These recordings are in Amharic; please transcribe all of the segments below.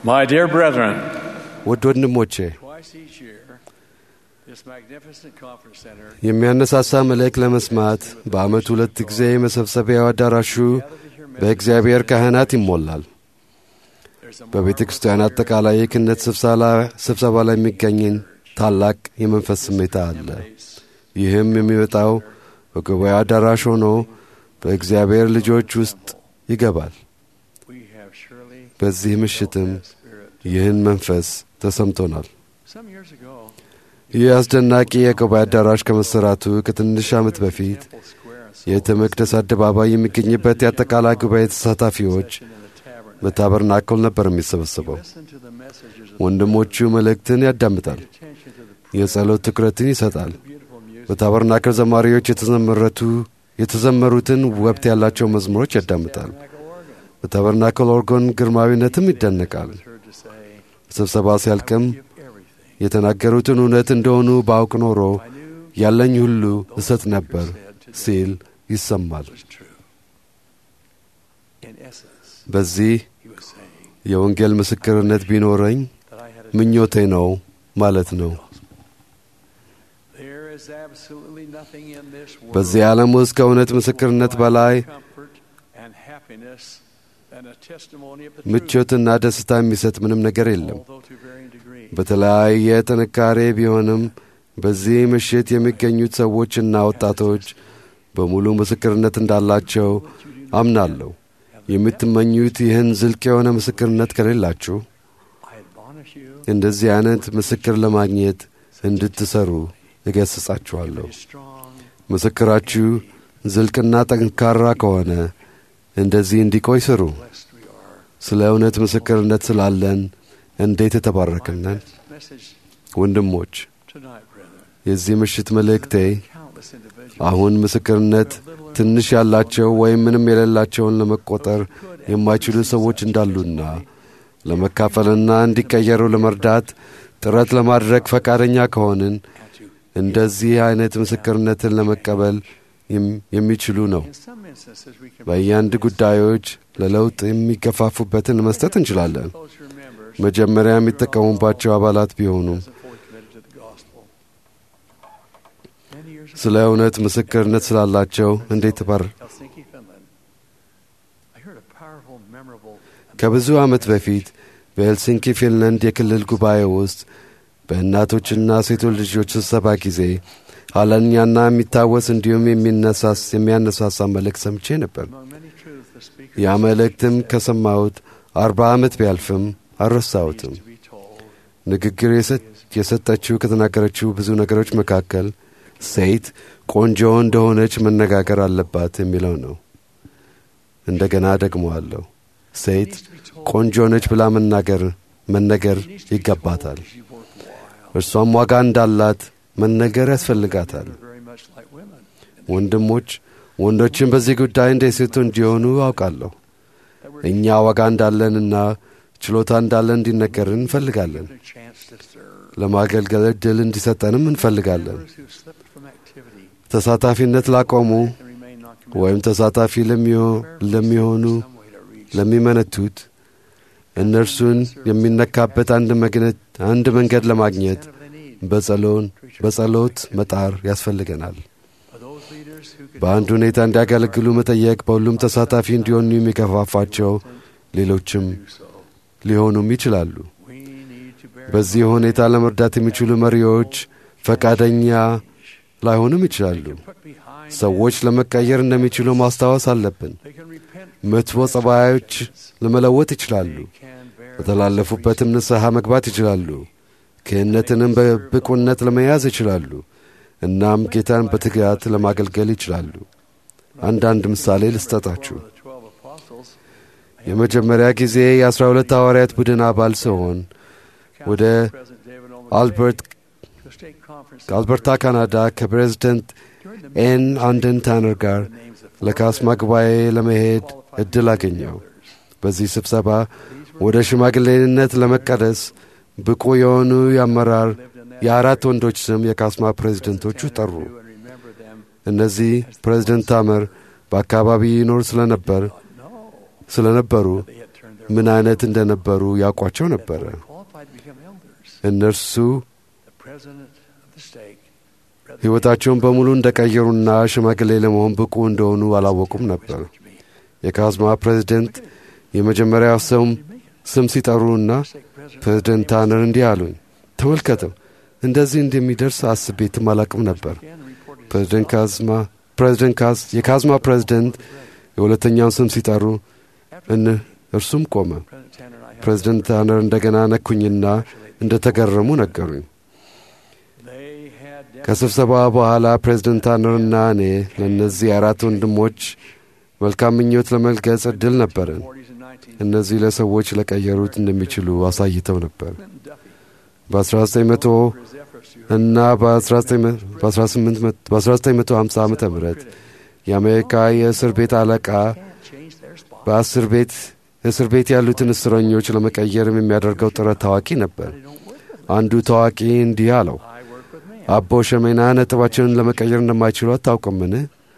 My dear brethren, ውድ ወንድሞቼ twice each year, this magnificent conference center የሚያነሳሳ መልእክት ለመስማት በዓመት ሁለት ጊዜ የመሰብሰቢያው አዳራሹ በእግዚአብሔር ካህናት ይሞላል። there's a በቤተ ክርስቲያን አጠቃላይ የክህነት ስብሰላ- ስብሰባ ላይ የሚገኝን ታላቅ የመንፈስ ስሜታ አለ። ይህም የሚመጣው በጉባኤ አዳራሽ ሆኖ በእግዚአብሔር ልጆች ውስጥ ይገባል። we have surely በዚህ ምሽትም that spirit. ይህን መንፈስ ተሰምቶናል። Some years ago, ይህ አስደናቂ የጉባኤ አዳራሽ ከመሰራቱ ከትንሽ ዓመት በፊት Temple Square and የቤተ መቅደስ አደባባይ የሚገኝበት የአጠቃላይ ጉባኤ ተሳታፊዎች in the tabernacle, በታበርናክል ነበር የሚሰበሰበው። listen to the messages of ወንድሞቹ መልእክትን ያዳምጣል፣ attention to the የጸሎት ትኩረትን ይሰጣል። beautiful music. በታበርናክል ዘማሪዎች የተዘመረቱ የተዘመሩትን ወቅት ያላቸው መዝሙሮች ያዳምጣል። Tabernacle organ በታበርናክል ኦርጎን ግርማዊነትም ይደነቃል። was heard to say, ስብሰባ ሲያልቅም "Give everything." የተናገሩትን እውነት እንደሆኑ ባውቅ ኖሮ I knew ያለኝ ሁሉ እሰጥ ነበር ሲል ይሰማል። it was true. In essence, በዚህ he was saying የወንጌል ምስክርነት ቢኖረኝ that I had a ምኞቴ ነው ማለት ነው። There is absolutely nothing in this world በዚህ ዓለም ውስጥ ከእውነት ምስክርነት በላይ comfort and happiness than a testimony of the truth, ምቾትና ደስታ የሚሰጥ ምንም ነገር የለም። although to varying degrees. በተለያየ ጥንካሬ ቢሆንም በዚህ ምሽት የሚገኙት ሰዎችና ወጣቶች በሙሉ ምስክርነት እንዳላቸው አምናለሁ። የምትመኙት ይህን ዝልቅ የሆነ ምስክርነት ከሌላችሁ I admonish you እንደዚህ አይነት ምስክር ለማግኘት እንድትሰሩ እገስጻችኋለሁ። to be strong ምስክራችሁ ዝልቅና ጠንካራ ከሆነ እንደዚህ እንዲቆይ ስሩ። blessed we are. ስለ እውነት ምስክርነት ስላለን እንዴት የተባረክነን Message ወንድሞች። tonight, brethren. የዚህ ምሽት መልእክቴ Countless individuals አሁን ምስክርነት ትንሽ ያላቸው ወይም ምንም የሌላቸውን ለመቆጠር የማይችሉ ሰዎች እንዳሉና ለመካፈልና እንዲቀየሩ ለመርዳት ጥረት ለማድረግ ፈቃደኛ ከሆንን እንደዚህ አይነት ምስክርነትን ለመቀበል የም- የሚችሉ ነው። in some instances we can በአንዳንድ ጉዳዮች ለለውጥ የሚገፋፉበትን መስጠት እንችላለን። closer members መጀመሪያ የሚጠቀሙባቸው አባላት ቢሆኑም as fully committed to the gospel. Many years ago, ስለ እውነት ምስክርነት ስላላቸው እንዴት ባር Helsinki, Finland, I heard a powerful, memorable ከብዙ ዓመት በፊት በሄልሲንኪ ፊንላንድ የክልል ጉባኤ ውስጥ በእናቶችና ሴቶች ልጆች ስብሰባ ጊዜ ኋለኛና የሚታወስ እንዲሁም የሚነሳስ የሚያነሳሳ መልእክት ሰምቼ ነበር። among many truths the speaker ያ መልእክትም ከሰማሁት አርባ ዓመት ቢያልፍም አልረሳሁትም። to be told ንግግር የሰ- የሰጠችው ከተናገረችው ብዙ ነገሮች መካከል ሴት ቆንጆ እንደሆነች መነጋገር አለባት የሚለው ነው። እንደገና ደግመዋለሁ። ሴት needs to be told ቆንጆ ነች ብላ መናገር መነገር ይገባታል። she's worthwhile. እርሷም ዋጋ እንዳላት መነገር ያስፈልጋታል። They're very much like women. ወንድሞች ወንዶችን በዚህ ጉዳይ እንደ ሴቱ እንዲሆኑ አውቃለሁ። That we're እኛ ዋጋ እንዳለንና ችሎታ እንዳለን እንዲነገርን እንፈልጋለን። given a chance to serve. ለማገልገል እድል እንዲሰጠንም እንፈልጋለን። Members who slipped from activity ተሳታፊነት ላቆሙ and remain non-committed ወይም ተሳታፊ ለሚሆ- ለሚሆኑ some way to reach ለሚመነቱት እነርሱን የሚነካበት አንድ መግነት አንድ መንገድ ለማግኘት the they need. በጸሎን በጸሎት መጣር ያስፈልገናል። Are those leaders who can በአንድ ሁኔታ እንዲያገለግሉ መጠየቅ በሁሉም ተሳታፊ እንዲሆኑ የሚገፋፋቸው ሌሎችም do so? ሊሆኑም ይችላሉ። We need to bear በዚህ ሁኔታ ለመርዳት የሚችሉ መሪዎች ፈቃደኛ ላይሆኑም ይችላሉ። put behind ሰዎች ለመቀየር እንደሚችሉ ማስታወስ አለብን። they can repent መጥፎ ጸባዮች ለመለወጥ ይችላሉ። can bear በተላለፉበትም ንስሐ መግባት ይችላሉ። ክህነትንም በብቁነት ለመያዝ ይችላሉ። እናም ጌታን በትጋት ለማገልገል ይችላሉ። አንዳንድ ምሳሌ ልስጠጣችሁ። the twelve apostles የመጀመሪያ ጊዜ የአስራ ሁለት ሐዋርያት ቡድን አባል ሲሆን ወደ President David Olmsted አልበርት to a state conference ከአልበርታ ካናዳ ከፕሬዝደንት during the ኤን አንደን ታነር ጋር names of ለካስማ ጉባኤ ለመሄድ እድል አገኘው። በዚህ ስብሰባ ወደ ሽማግሌነት ለመቀደስ ብቁ የሆኑ የአመራር የአራት ወንዶች ስም የካስማ ፕሬዝደንቶቹ ጠሩ። and remember them. እነዚህ ፕሬዝደንት ታመር በአካባቢ ይኖር ስለነበር No, ስለነበሩ they had turned ምን አይነት እንደነበሩ ያውቋቸው ነበረ። They qualified to become elders. እነርሱ The president of the stake. Brother ሕይወታቸውን በሙሉ እንደቀየሩና ሽማግሌ ለመሆን ብቁ እንደሆኑ አላወቁም ነበር። to me. የካዝማ ፕሬዚደንት የመጀመሪያው ሰውም ስም ሲጠሩና Stake president. ፕሬዚደንት ታነር እንዲህ አሉኝ፣ ተመልከተው እንደዚህ እንደሚደርስ አስቤትም አላቅም ነበር። Again reported ፕሬዚደንት ካዝማ ፕሬዚደንት ካዝ የካዝማ ፕሬዚደንት የሁለተኛውን ስም ሲጠሩ እን እርሱም ቆመ። President Tanner and I have ፕሬዚደንት ታነር እንደገና ነኩኝና እንደ ተገረሙ ነገሩኝ። They had ከስብሰባ በኋላ ፕሬዚደንት ታነርና እኔ ለእነዚህ አራት ወንድሞች መልካም ምኞት ለመግለጽ ዕድል ነበረን። 40s and 19s. እነዚህ ለሰዎች ለቀየሩት እንደሚችሉ አሳይተው ነበር። Clinton Duffy. በ1900 For his efforts to እና በ1950 ዓ ም የአሜሪካ የእስር ቤት አለቃ can't change their spot. በአስር ቤት እስር ቤት ያሉትን እስረኞች ለመቀየርም የሚያደርገው ጥረት ታዋቂ ነበር። They don't work with አንዱ ታዋቂ እንዲህ አለው፣ I work with man. አቦ ሸሜና ነጥባቸውን ለመቀየር እንደማይችሉ አታውቅምን?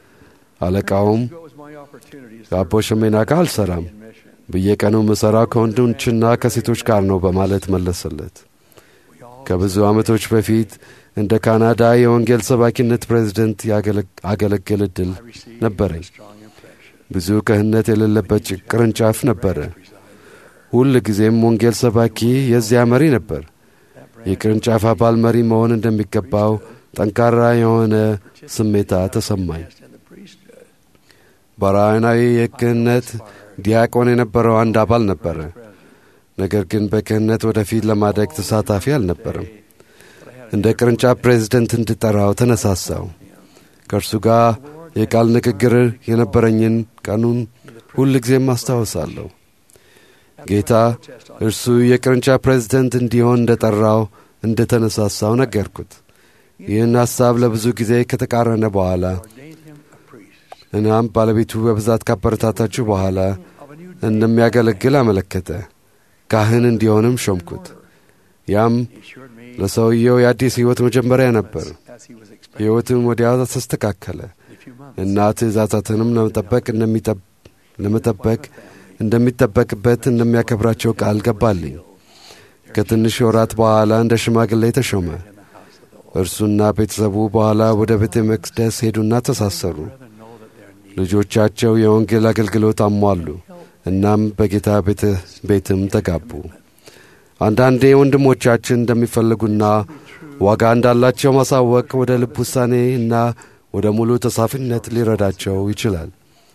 አለቃውም Go is my opportunity to ከአቦ ሸሜና ጋር አልሰራም፣ in mission. በየቀኑ ምሠራው ከወንዶችና ከሴቶች ጋር ነው በማለት መለሰለት። We all ከብዙ ዓመቶች በፊት እንደ ካናዳ የወንጌል ሰባኪነት ፕሬዝደንት ያገለግ- አገለግል ዕድል I received ነበረኝ። a strong impression. ብዙ ክህነት የሌለበት ጭ- ቅርንጫፍ ነበረ። Presided there. ሁል ጊዜም ወንጌል ሰባኪ የዚያ መሪ ነበር። That branch የቅርንጫፍ አባል መሪ መሆን እንደሚገባው ጠንካራ የሆነ ስሜታ ተሰማኝ። in the priesthood. በራዕናዊ የክህነት ዲያቆን የነበረው አንድ አባል ነበረ። ነገር ግን በክህነት ወደፊት ለማደግ ተሳታፊ አልነበረም። እንደ ቅርንጫፍ ፕሬዝደንት እንድጠራው ተነሳሳው። ከእርሱ ጋር የቃል ንግግር የነበረኝን ቀኑን ሁል ጊዜም አስታውሳለሁ። ጌታ እርሱ የቅርንጫፍ ፕሬዝደንት እንዲሆን እንደ ጠራው እንደ ተነሳሳው ነገርኩት። ይህን ሐሳብ ለብዙ ጊዜ ከተቃረነ በኋላ Ordained him a priest እናም ባለቤቱ በብዛት ካበረታታችሁ በኋላ of a new እንደሚያገለግል አመለከተ። ካህን እንዲሆንም ሾምኩት። ያም He assured me ለሰውየው የአዲስ ሕይወት መጀመሪያ ነበር። as he was expecting ሕይወትም ወዲያው ተስተካከለ in a few months. እና ትእዛዛትንም ለመጠበቅ እንደሚጠብ- ለመጠበቅ እንደሚጠበቅበት እንደሚያከብራቸው ቃል ገባልኝ። ከትንሽ ወራት በኋላ እንደ ሽማግሌ ተሾመ። In the house of the Lord. እርሱና ቤተሰቡ በኋላ ወደ ቤተ መቅደስ ሄዱና ተሳሰሩ። Rather know that their need ልጆቻቸው የወንጌል አገልግሎት አሟሉ። እናም በጌታ ቤተ ቤትም ተጋቡ። አንዳንዴ ወንድሞቻችን እንደሚፈልጉና ዋጋ እንዳላቸው ማሳወቅ ወደ ልብ ውሳኔ እና ወደ ሙሉ ተሳፊነት ሊረዳቸው ይችላል።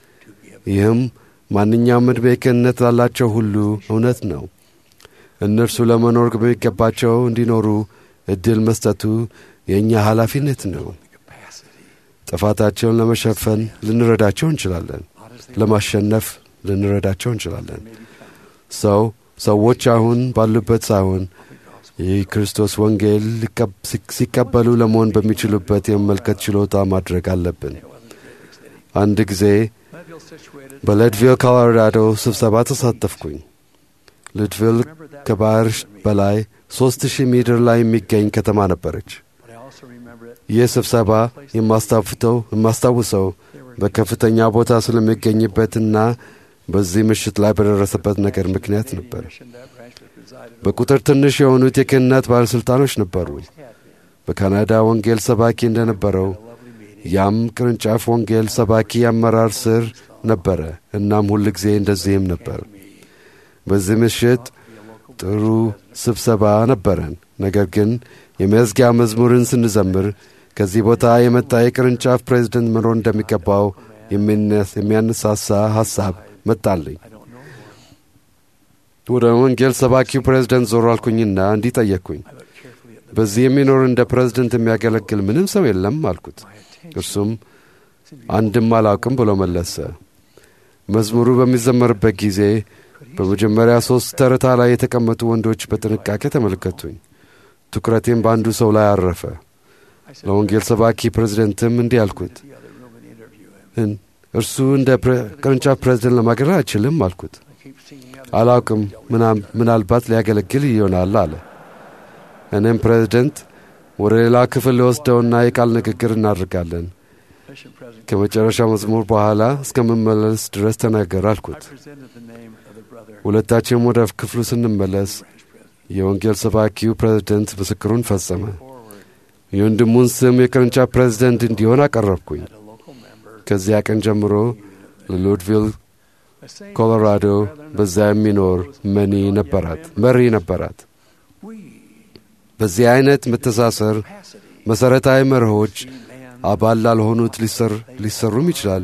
ይህም ማንኛውም ዕድሜ ክህነት ላላቸው ሁሉ እውነት ነው። እነርሱ ለመኖር በሚገባቸው እንዲኖሩ ዕድል መስጠቱ የእኛ ኃላፊነት ነው። capacity. ጥፋታቸውን ለመሸፈን ልንረዳቸው እንችላለን። Not as they ለማሸነፍ ልንረዳቸው እንችላለን። may become ሰው ሰዎች አሁን ባሉበት ሳይሆን of the gospel. የክርስቶስ ወንጌል ሊቀብ- ሲ- ሲቀበሉ ለመሆን በሚችሉበት የመመልከት ችሎታ ማድረግ አለብን። It wasn't great city. አንድ ጊዜ Leadville situated. በሌድቪል ኮሎራዶ ስብሰባ ተሳተፍኩኝ። ሌድቪል Remember that ከባህር was for me. በላይ ሦስት ሺህ ሜትር ላይ የሚገኝ ከተማ ነበረች። But I also remember it. ይህ ስብሰባ የማስታፍተው የማስታውሰው There were በከፍተኛ ቦታ ስለሚገኝበትና በዚህ ምሽት ላይ በደረሰበት ነገር ምክንያት ነበር። mission that branch was presided over. በቁጥር ትንሽ የሆኑት የክህነት ባለሥልጣኖች ነበሩ። Always had been. በካናዳ ወንጌል ሰባኪ እንደነበረው A lovely meeting. ያም ቅርንጫፍ ወንጌል ሰባኪ አመራር ስር ነበረ። እናም ሁል ጊዜ እንደዚህም ነበር። Me. በዚህ ምሽት Be a local ጥሩ ስብሰባ ነበረን። ነገር ግን የመዝጊያ መዝሙርን ስንዘምር ከዚህ ቦታ የመጣ የቅርንጫፍ ፕሬዝደንት መኖር እንደሚገባው የሚነስ- የሚያነሳሳ ሐሳብ መጣልኝ። I don't know one. ወደ ወንጌል ሰባኪው ፕሬዝደንት ዞር አልኩኝና እንዲህ ጠየቅኩኝ። I looked carefully at the በዚህ የሚኖር እንደ ፕሬዝደንት የሚያገለግል ምንም ሰው የለም አልኩት። my attention. እርሱም seemed to be አንድም አላውቅም ብሎ መለሰ። መዝሙሩ በሚዘመርበት ጊዜ በመጀመሪያ ሦስት ተርታ ላይ የተቀመጡ ወንዶች በጥንቃቄ ተመለከቱኝ። ትኩረቴም በአንዱ ሰው ላይ አረፈ። I said, ለወንጌል ሰባኪ ፕሬዝደንትም እንዲህ አልኩት፣ to the other room and interview him. እን- እርሱ እንደ ፕሬ- ቅርንጫፍ ፕሬዝደንት ለማገልገል አይችልም አልኩት። I keep singing out አላውቅም፣ ምናም- ምናልባት ሊያገለግል ይሆናል አለ። እኔም ፕሬዝደንት ወደ ሌላ ክፍል ልወስደውና የቃል ንግግር እናድርጋለን። mission president, ከመጨረሻ መዝሙር በኋላ እስከምመለስ ድረስ ተናገር I አልኩት። presented the name of the brother ሁለታችንም ወደ ክፍሉ ስንመለስ branch president. የወንጌል ሰባኪው ፕሬዝደንት ምስክሩን ፈጸመ። Forward የወንድሙን ስም የቅርንጫፍ ፕሬዝደንት እንዲሆን አቀረብኩኝ። at a local member. ከዚያ ቀን ጀምሮ ለሉድቪል A saying, ኮሎራዶ brethren, በዛ የሚኖር መኒ ነበራት መሪ ነበራት። we በዚህ አይነት መተሳሰር capacity መሠረታዊ መርሆች see man አባል ላልሆኑት ሊሰር ሊሰሩም ይችላሉ።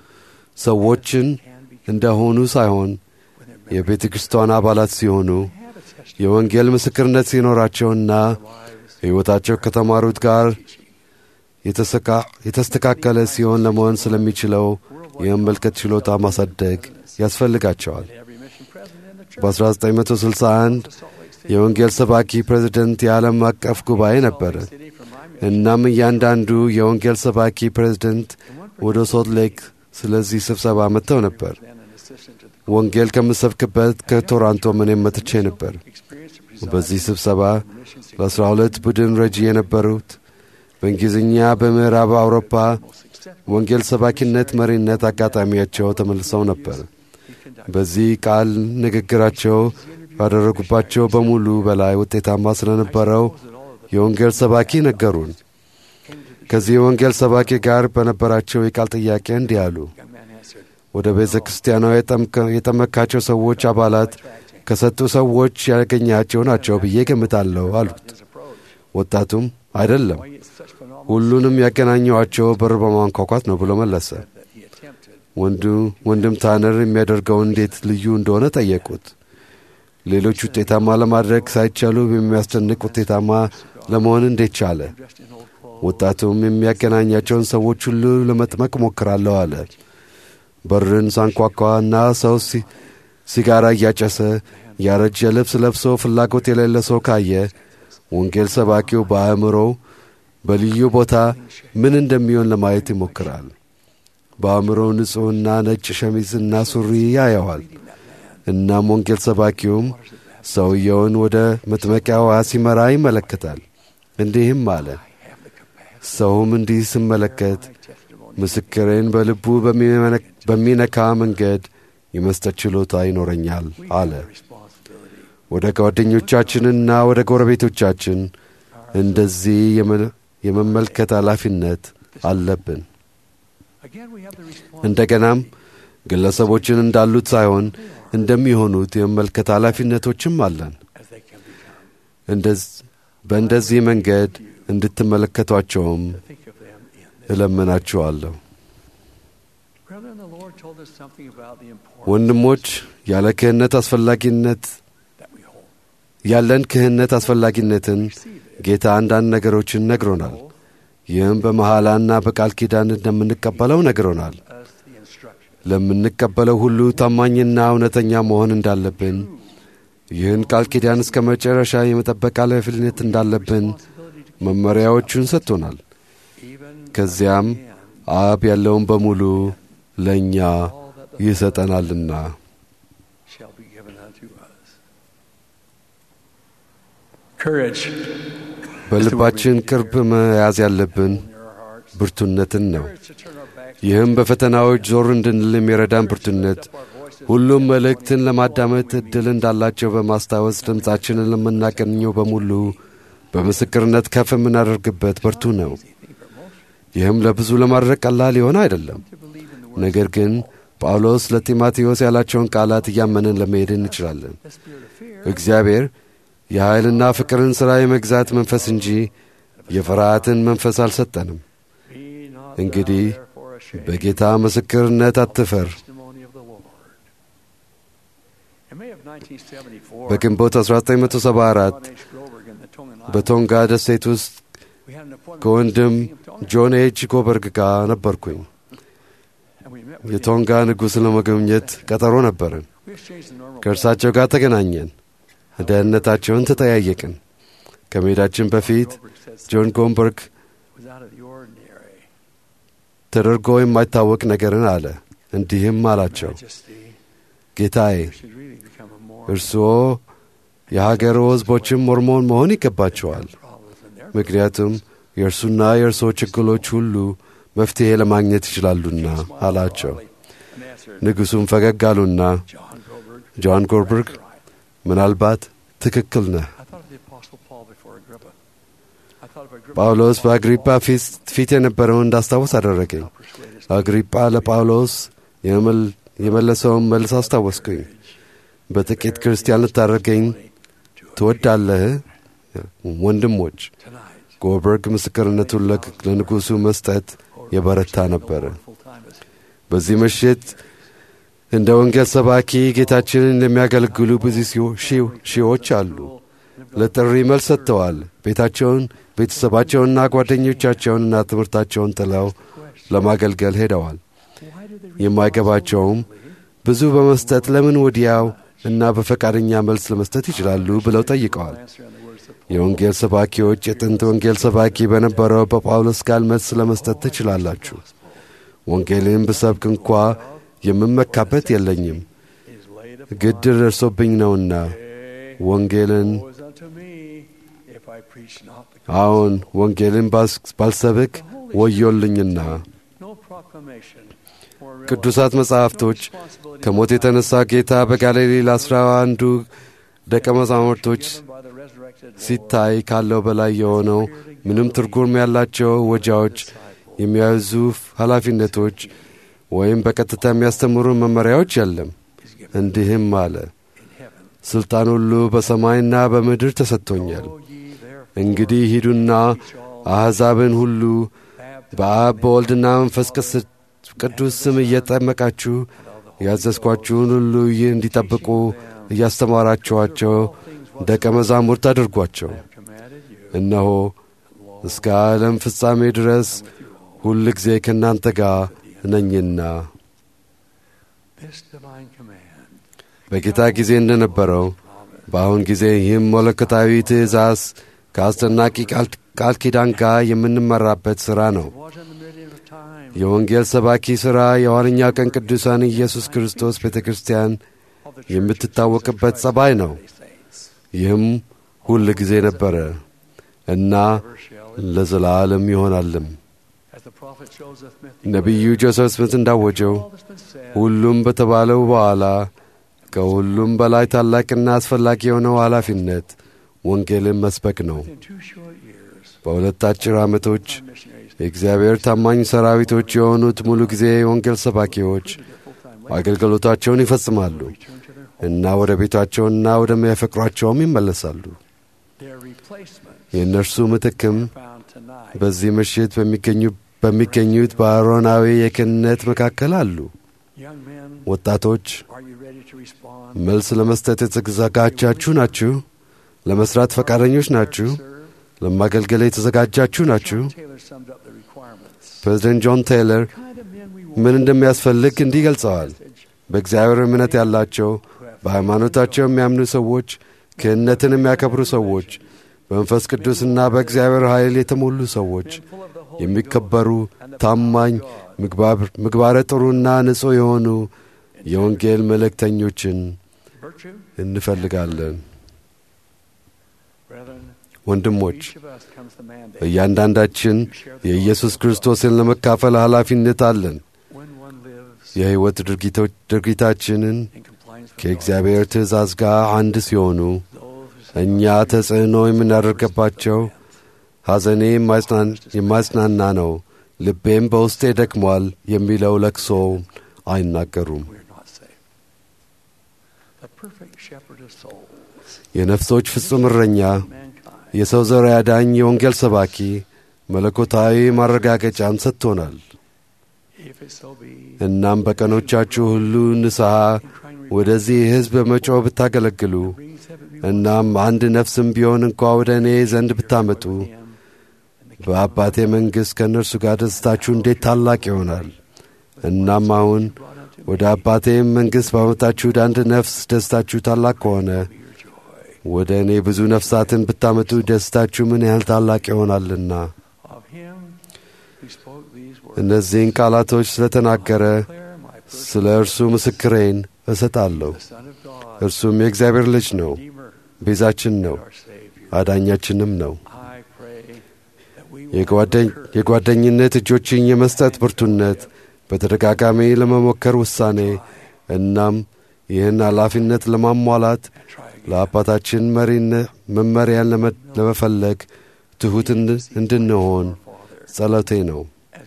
ሰዎችን can be እንደሆኑ ሳይሆን when they're የቤተ ክርስቲያን አባላት ሲሆኑ have a testimony የወንጌል ምስክርነት ሲኖራቸውና of lives ሕይወታቸው ከተማሩት ጋር teaching. የተሰካ- የተስተካከለ ሲሆን ለመሆን ስለሚችለው የመመልከት ችሎታ ማሳደግ ያስፈልጋቸዋል። Every mission president in the church በ1961 of Salt Lake City, የወንጌል ሰባኪ ፕሬዝደንት የዓለም አቀፍ ጉባኤ ነበረ። Salt Lake City from my mission. እናም እያንዳንዱ የወንጌል ሰባኪ ፕሬዝደንት And one ወደ ሶልት ሌክ ስለዚህ ስብሰባ መጥተው ነበር። then an assistant to the ወንጌል ከምሰብክበት ከቶራንቶ ምንም መጥቼ ነበር። experience to preside በዚህ ስብሰባ in the mission ለአስራ ሁለት ቡድን ረጂ የነበሩት በእንግሊዝኛ በምዕራብ አውሮፓ most extent ወንጌል ሰባኪነት መሪነት አጋጣሚያቸው ተመልሰው ነበር። he conducted. በዚህ ቃል ንግግራቸው ባደረጉባቸው በሙሉ በላይ ውጤታማ ስለነበረው Suppose that all of the የወንጌል ሰባኪ ነገሩን። came to the ከዚህ የወንጌል ሰባኪ ጋር በነበራቸው የቃል ጥያቄ እንዲህ አሉ። young man answered, ወደ ቤተ ክርስቲያኗ የጠምከ- የጠመካቸው ሰዎች አባላት attracting ከሰጡ ሰዎች ያገኛቸው ናቸው ብዬ ገምታለሁ አሉት። his approach. ወጣቱም አይደለም፣ Why it's such phenomenal ሁሉንም ያገናኘዋቸው በር በማንኳኳት ነው ብሎ መለሰ። that he attempted. ወንዱ ወንድም ታነር የሚያደርገው እንዴት ልዩ እንደሆነ ጠየቁት። ሌሎች ውጤታማ ለማድረግ ሳይቻሉ የሚያስደንቅ ውጤታማ ለመሆን እንዴት ቻለ? Dressed in old clothes. ወጣቱም የሚያገናኛቸውን ሰዎች ሁሉ ለመጥመቅ ሞክራለሁ አለ። በርን ሳንኳኳ እና ሰው ሲ- ሲጋራ እያጨሰ ያረጀ ልብስ ለብሶ ፍላጎት የሌለ ሰው ካየ ወንጌል ሰባኪው በአእምሮው በልዩ ቦታ ምን እንደሚሆን ለማየት ይሞክራል። በአእምሮው ንጹሕና ነጭ ሸሚዝና ሱሪ ያየዋል። እናም ወንጌል ሰባኪውም ሰውየውን ወደ መጥመቂያ ውሃ ሲመራ ይመለከታል። እንዲህም አለ፣ ሰውም እንዲህ ስመለከት ምስክሬን በልቡ በሚመነ- በሚነካ መንገድ የመስጠት ችሎታ ይኖረኛል አለ። Responsibility. ወደ ጓደኞቻችንና ወደ ጎረቤቶቻችን እንደዚህ የመ- የመመልከት ኃላፊነት አለብን። Again, we have the responsibility እንደገናም ግለሰቦችን እንዳሉት ሳይሆን እንደሚሆኑት የመመልከት ኃላፊነቶችም አለን። as they can become. እንደዝ- በእንደዚህ መንገድ እንድትመለከቷቸውም To think of them in this. እለምናችኋለሁ። Brethren, the Lord told us something about the importance ወንድሞች ያለ ክህነት አስፈላጊነት that we hold. ያለን ክህነት አስፈላጊነትን Receive it. ጌታ አንዳንድ ነገሮችን ነግሮናል። Hold ይህም በመሐላና በቃል ኪዳን እንደምንቀበለው ነግሮናል። us the instruction. ለምንቀበለው ሁሉ ታማኝና እውነተኛ መሆን እንዳለብን፣ ይህን ቃል ኪዳን እስከ መጨረሻ የመጠበቅ ኃላፊነት እንዳለብን Responsibility to መመሪያዎቹን ሰጥቶናል። even ከዚያም again, አብ ያለውን በሙሉ ለእኛ all that the ይሰጠናልና shall be given unto us. Courage በልባችን ቅርብ መያዝ ያለብን near our hearts. ብርቱነትን ነው። Courage to turn our backs ይህም በፈተናዎች ዞር እንድንል የሚረዳን ብርቱነት up our voices ሁሉም መልእክትን ለማዳመጥ ዕድል እንዳላቸው በማስታወስ ድምፃችንን ለምናገኘው በሙሉ በምስክርነት ከፍ የምናደርግበት ብርቱ ነው። ይህም ለብዙ ለማድረግ ቀላል የሆነ አይደለም። to believe in the word. ነገር ግን ጳውሎስ ለጢሞቴዎስ ያላቸውን ቃላት እያመንን ለመሄድ እንችላለን። The spirit of fear እግዚአብሔር የኃይልና ፍቅርን ሥራ የመግዛት መንፈስ እንጂ የፍርሃትን መንፈስ አልሰጠንም። be not እንግዲህ thou therefore ashamed በጌታ ምስክርነት አትፈር። testimony of the Lord. In May of 1974, በግንቦት 1974 John H. Groberg in the Tongan Islands, በቶንጋ ደሴት ውስጥ we had an appointment ከወንድም with the King of Tonga, ጆን ኤች ጎበርግ ጋር ነበርኩኝ። and we met with him. የቶንጋ ንጉሥ ለመጎብኘት ቀጠሮ ነበርን። We exchanged the normal ከእርሳቸው ጋር ተገናኘን። ደህንነታቸውን ተጠያየቅን። ከመሄዳችን በፊት Groberg said ጆን ጎንበርግ was out of the ordinary. ተደርጎ የማይታወቅ ነገርን አለ። እንዲህም አላቸው፣ Majesty, ጌታዬ you should really become a more እርስዎ የሀገሩ ሕዝቦችም ሞርሞን መሆን ይገባቸዋል። problems in their ምክንያቱም የእርሱና የእርስዎ ችግሮች ሁሉ መፍትሔ ለማግኘት ይችላሉና አላቸው። ንጉሡም ፈገግ አሉና ጆን ጎልበርግ ምናልባት ትክክል ነህ። ጳውሎስ በአግሪጳ ፊት የነበረውን እንዳስታወስ አደረገኝ። አግሪጳ ለጳውሎስ የመለሰውን መልስ አስታወስኩኝ። በጥቂት ክርስቲያን ልታደርገኝ ትወዳለህ? ወንድሞች ጎልበርግ ምስክርነቱን ለንጉሡ መስጠት የበረታ ነበረ። በዚህ ምሽት እንደ ወንጌል ሰባኪ ጌታችንን የሚያገለግሉ ብዙ ሺዎች አሉ። ለጥሪ መልስ ሰጥተዋል። ቤታቸውን፣ ቤተሰባቸውንና ጓደኞቻቸውንና ትምህርታቸውን ጥለው ለማገልገል ሄደዋል። የማይገባቸውም ብዙ በመስጠት ለምን ወዲያው እና በፈቃደኛ መልስ ለመስጠት ይችላሉ ብለው ጠይቀዋል። የወንጌል ሰባኪዎች የጥንት ወንጌል ሰባኪ በነበረው በጳውሎስ ቃል መልስ ለመስጠት ትችላላችሁ። ወንጌልን ብሰብክ እንኳ የምመካበት የለኝም፣ ግድ ደርሶብኝ ነውና ወንጌልን አዎን ወንጌልን ባልሰብክ ወዮልኝና። ቅዱሳት መጻሕፍቶች ከሞት የተነሳ ጌታ በጋሊሌ ለአስራ አንዱ ደቀ መዛሙርቶች ሲታይ ካለው በላይ የሆነው ምንም ትርጉም ያላቸው ወጃዎች፣ የሚያዙ ኃላፊነቶች ወይም በቀጥታ የሚያስተምሩ መመሪያዎች የለም። እንዲህም አለ፣ ሥልጣን ሁሉ በሰማይና በምድር ተሰጥቶኛል። እንግዲህ ሂዱና አሕዛብን ሁሉ በአብ በወልድና መንፈስ ቅዱስ ስም እየጠመቃችሁ ያዘዝኳችሁን ሁሉ ይህ እንዲጠብቁ እያስተማራችኋቸው ደቀ መዛሙርት አድርጓቸው። እነሆ እስከ ዓለም ፍጻሜ ድረስ ሁል ጊዜ ከእናንተ ጋር ነኝና። በጌታ ጊዜ እንደነበረው በአሁን ጊዜ ይህም መለኮታዊ ትእዛዝ ከአስደናቂ ቃል ኪዳን ጋር የምንመራበት ሥራ ነው። የወንጌል ሰባኪ ሥራ የኋለኛው ቀን ቅዱሳን ኢየሱስ ክርስቶስ ቤተ ክርስቲያን የምትታወቅበት ጸባይ ነው። ይህም ሁል ጊዜ ነበረ እና ለዘላለም ይሆናልም። ነቢዩ ጆሴፍ ስሚት እንዳወጀው ሁሉም በተባለው በኋላ ከሁሉም በላይ ታላቅና አስፈላጊ የሆነው ኃላፊነት ወንጌልን መስበክ ነው። በሁለት አጭር ዓመቶች የእግዚአብሔር ታማኝ ሰራዊቶች የሆኑት ሙሉ ጊዜ የወንጌል ሰባኪዎች አገልግሎታቸውን ይፈጽማሉ እና ወደ ቤታቸውና ወደሚያፈቅሯቸውም ይመለሳሉ። የእነርሱ ምትክም በዚህ ምሽት በሚገኙት በአሮናዊ የክህነት መካከል አሉ። ወጣቶች መልስ ለመስጠት የተዘጋጃችሁ ናችሁ? ለመስራት ፈቃደኞች ናችሁ? ለማገልገል የተዘጋጃችሁ ናችሁ? ፕሬዚደንት ጆን ቴይለር ምን እንደሚያስፈልግ እንዲህ ገልጸዋል። በእግዚአብሔር እምነት ያላቸው፣ በሃይማኖታቸው የሚያምኑ ሰዎች፣ ክህነትን የሚያከብሩ ሰዎች፣ በመንፈስ ቅዱስና በእግዚአብሔር ኃይል የተሞሉ ሰዎች፣ የሚከበሩ፣ ታማኝ፣ ምግባረ ጥሩና ንጹሕ የሆኑ የወንጌል መልእክተኞችን እንፈልጋለን። ወንድሞች እያንዳንዳችን የኢየሱስ ክርስቶስን ለመካፈል ኃላፊነት አለን። የሕይወት ድርጊታችንን ከእግዚአብሔር ትእዛዝ ጋር አንድ ሲሆኑ እኛ ተጽዕኖ የምናደርገባቸው ሐዘኔ የማጽናና ነው፣ ልቤም በውስጤ ደክሟል የሚለው ለቅሶ አይናገሩም። የነፍሶች ፍጹም እረኛ የሰው ዘር ያዳኝ የወንጌል ሰባኪ መለኮታዊ ማረጋገጫን ሰጥቶናል። እናም በቀኖቻችሁ ሁሉ ንስሐ ወደዚህ ሕዝብ በመጮህ ብታገለግሉ እናም አንድ ነፍስም ቢሆን እንኳ ወደ እኔ ዘንድ ብታመጡ በአባቴ መንግሥት ከእነርሱ ጋር ደስታችሁ እንዴት ታላቅ ይሆናል። እናም አሁን ወደ አባቴም መንግሥት ባመጣችሁት አንድ ነፍስ ደስታችሁ ታላቅ ከሆነ ወደ እኔ ብዙ ነፍሳትን ብታመጡ ደስታችሁ ምን ያህል ታላቅ ይሆናልና። እነዚህን ቃላቶች ስለተናገረ ስለ እርሱ ምስክሬን እሰጣለሁ። እርሱም የእግዚአብሔር ልጅ ነው፣ ቤዛችን ነው፣ አዳኛችንም ነው። የጓደኝነት እጆችን የመስጠት ብርቱነት፣ በተደጋጋሚ ለመሞከር ውሳኔ፣ እናም ይህን ኃላፊነት ለማሟላት ለአባታችን መመሪያን ለመፈለግ ትሑት እንድንሆን ጸሎቴ ነው።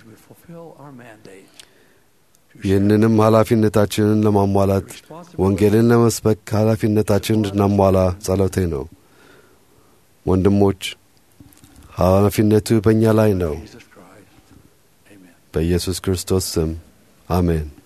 ይህንንም ኃላፊነታችንን ለማሟላት ወንጌልን ለመስበክ ኃላፊነታችንን እንድናሟላ ጸሎቴ ነው። ወንድሞች ኃላፊነቱ በእኛ ላይ ነው። በኢየሱስ ክርስቶስ ስም አሜን።